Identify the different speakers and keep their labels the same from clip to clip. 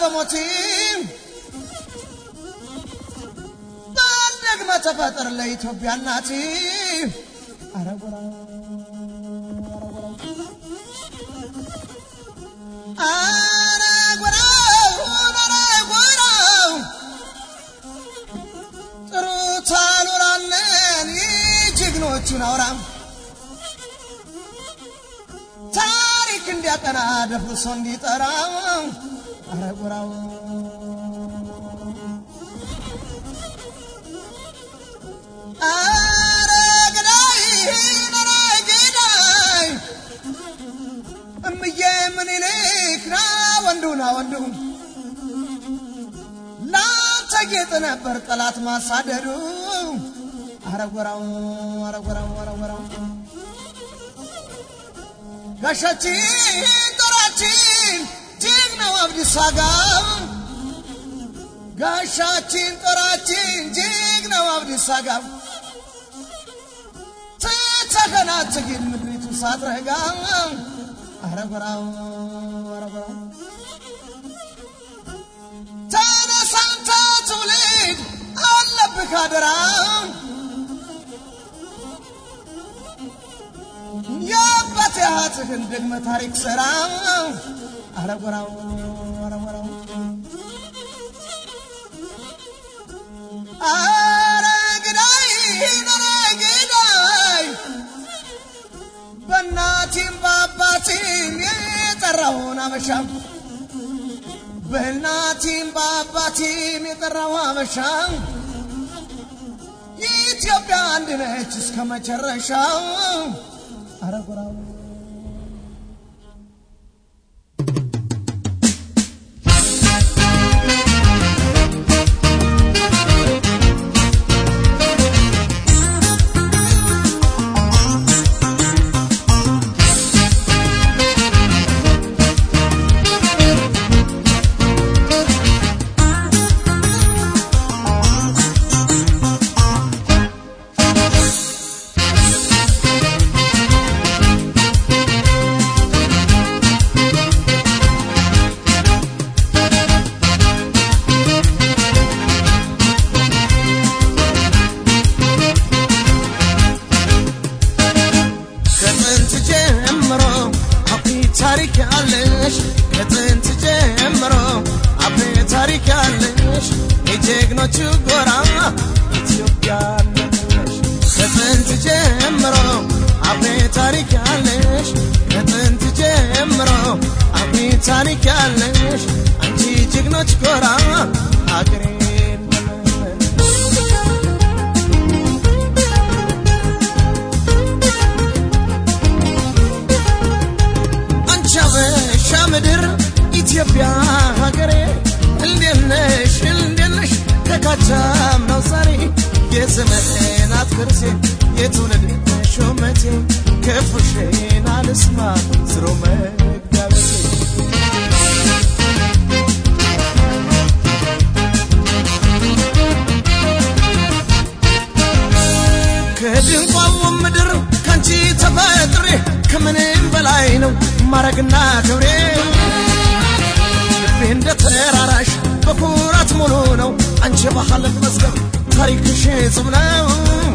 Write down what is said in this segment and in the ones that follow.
Speaker 1: በሞቲ ደግመ ተፈጠር ለኢትዮጵያ እናቲ አረጎራ አረጎራው ጥሩት አሉራለን የጀግኖቹን አውራም ታሪክ እንዲያቀና ደፍርሶ እንዲጠራ አረጎራው አረገዳይ ነራገዳይ እምዬ ምኒልክ ና ወንዱ ና ወንዱ ላንተ ጌጥ ነበር ጠላት ማሳደዱ አረጎራው አረጎራው አረጎራው ጋሻችን ጦራችን ጀግናው አብዲሳ አጋ ጋሻችን ጦራችን ጀግናው አብዲሳ አጋ ትተከናትግል ምድሪቱ ሳትረጋ አረጎራው አረጎራው ተነሳንተ ትውልድ አለብህ አደራ የአባት ያህትህን ደግመ ታሪክ ሰራ አረጎራው አረጎራው አረግዳይ ነረግዳይ በእናቴም በአባቴም የጠራውን አበሻ በእናቴም በአባቴም የጠራው አበሻ ኢትዮጵያ አንድ ነች እስከ መጨረሻው አረጎራው ከጥንት ጀምሮ አብሪ ታሪክ ያለሽ ከጥንት ጀምሮ አብሪ ታሪክ ያለሽ የጀግኖቹ ጎራ ኢትዮጵያ ነሽ ከጥንት ጀምሮ አብሪ ታሪክ ያለሽ ከጥንት ጀምሮ አብሪ ታሪክ ያለሽ አንቺ ጀግኖች ጎራ አገሬ አንቺ አበሻ ምድር ኢትዮጵያ ሀገሬ እንዴት ነሽ እንዴት ነሽ ከካቻም ነው ዛሬ የዘመናት ቅርሴ የትውልድ ሹመቴ ክፉሽን አልስማ ዝሮ መጋበቴ ከድንቋሙ ምድር ካንቺ ተፈጥሬ ከምንም በላይ ነው ማረግና ክብሬ ልቤ እንደ ተራራሽ በኩራት ሙሉ ነው አንቺ ባህል መዝገብ ታሪክሽ ጽም ነው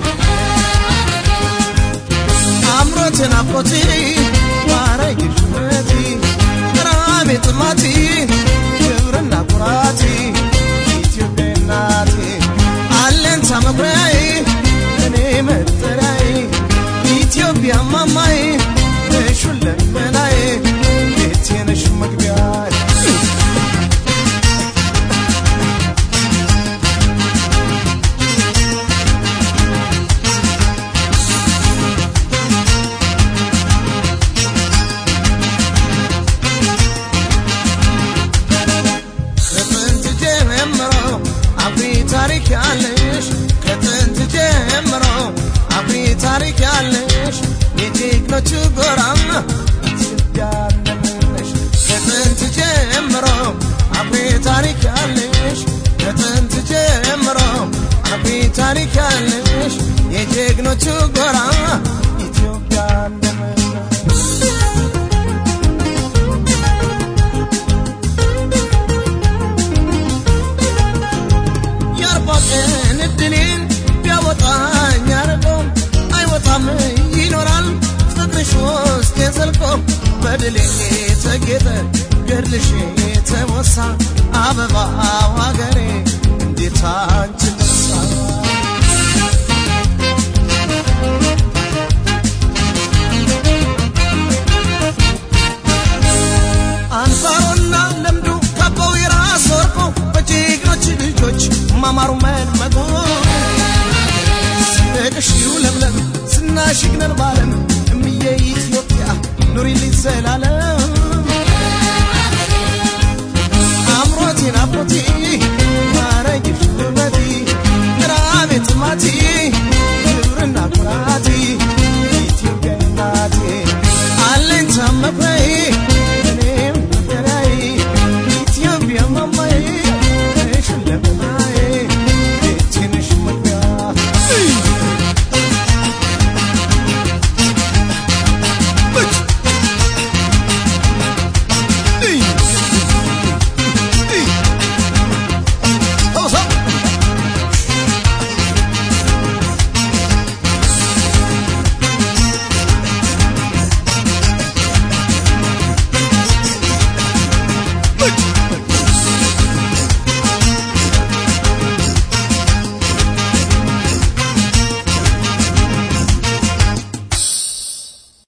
Speaker 1: አምሮቴ ናፍቆቴ ማረግሽ ውበቴ ራሜ ጥማቴ ክብርና ኩራቴ ኢትዮጵያ እናቴ አለንታ መኩሪያዬ እኔ መጠሪያዬ ኢትዮጵያ ማማዬ ነሽ ሁለመናዬ ቤቴ ነሽ መግቢያዬ ከጥንት ጀምሮ አብሪ ታሪክ ያለሽ ከጥንት ጀምሮ አብሪ ታሪክ ያለሽ የጀግኖቹ ጎራ ኢትዮጵያ ነሽ ከጥንት ጀምሮ አብሪ ታሪክ ያለሽ ከጥንት ጀምሮ አብሪ ታሪክ ያለሽ የጀግኖቹ ጎራ ኢትዮጵያ ነሽ ብልሽ የተሞሳ አበባው አገሬ እንዴት አንቺን